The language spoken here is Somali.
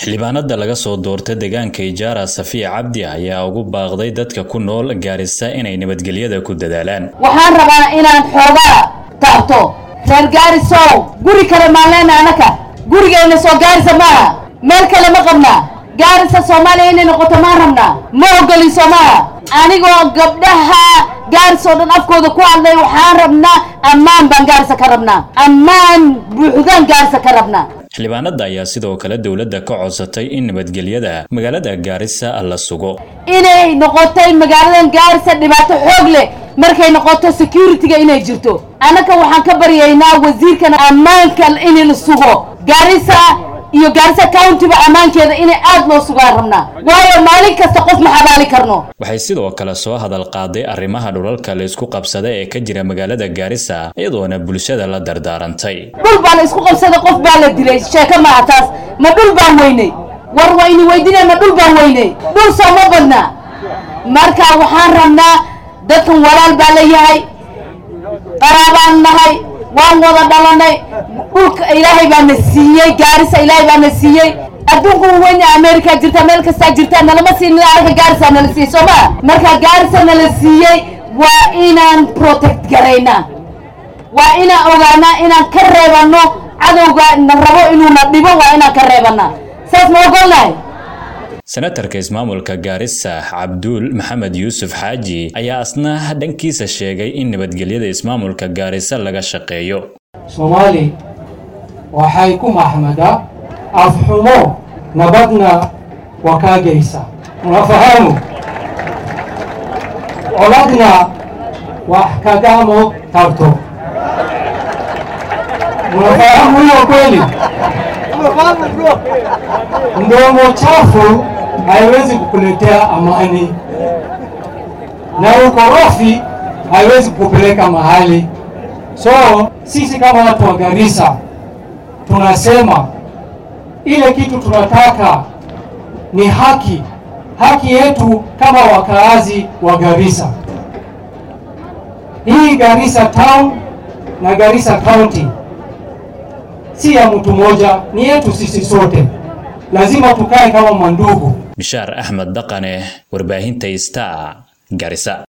xildhibaanada laga soo doorta deegaanka ijaara safiya cabdi ayaa ugu baaqday dadka ku nool gaarisa inay nabadgelyada ku dadaalaan waxaan rabaa inaan xoogaa taabto reer gaarisow guri kale maan leena anaka gurigayna soo gaarisa maaha meel kale ma qabnaa gaarisa soomaaliya inay noqoto maan rabnaa ma ogoliso maaha anigoo gabdhaha gaaris oo dhan afkooda ku hadlay waxaan rabnaa ammaan baan gaarisa ka rabnaa ammaan buuxdaan gaarisa ka rabnaa xildhibaanada ayaa sidoo kale dowladda ka codsatay in nabadgelyada magaalada gaarisa la sugo inay noqotay magaaladan gaarisa dhibaato xoog leh markay noqoto security-ga inay jirto annaka waxaan ka baryaynaa wasiirkan ammaanka in la sugo gaarisa iyo gaarisa countyba ammaankeeda inay aad loo sugaan rabnaa waayo maalin kasta qof ma xabaali karno waxay sidoo kale soo hadal qaaday arrimaha dhulalka la isku qabsada ee ka jira magaalada gaarisa iyadoona bulshada la dardaarantay dhul baa la isku qabsaday qof baa la dilay sheeko maaha taas ma dhul baan weynay war wayni weydinay ma dhul baan weynay dhul sooma badnaa marka waxaan rabnaa dadkan walaal baa la yahay qaraabaan nahay waan wada dhalanay dhulka ilaahay baa na siiyey gaarisa ilaahay baa na siiyey adduunku weyn america jirta meel kastaa jirta nalama siinin anaga gaarisa nala siiyey soo maa marka gaarisa nala siiyey waa inaan protect garaynaa waa inaan ogaanaa inaan ka reebano cadowga na rabo inuuna dhibo waa inaan ka reebanaa saas ma ogolnahay senatarka ismaamulka gaarisa cabduul maxamed yuusuf xaaji ayaa asna dhankiisa sheegay in nabadgelyada ismaamulka gaarisa laga shaqeeyo soomaali waxay ku maxmadaa afxumo nabadna wakaagaysa unafahamu coladna wax kagamo tarto unafahamu hiyo kweli mdomo chafu haiwezi kukuletea amani na ukorofi haiwezi kukupeleka mahali. So sisi kama watu wa Garissa tunasema ile kitu tunataka ni haki, haki yetu kama wakaazi wa Garissa. Hii Garissa town na Garissa county si ya mtu mmoja, ni yetu sisi sote. Lazima tukae kama mandugu. bishaar axmed dhaqane warbaahinta star garisa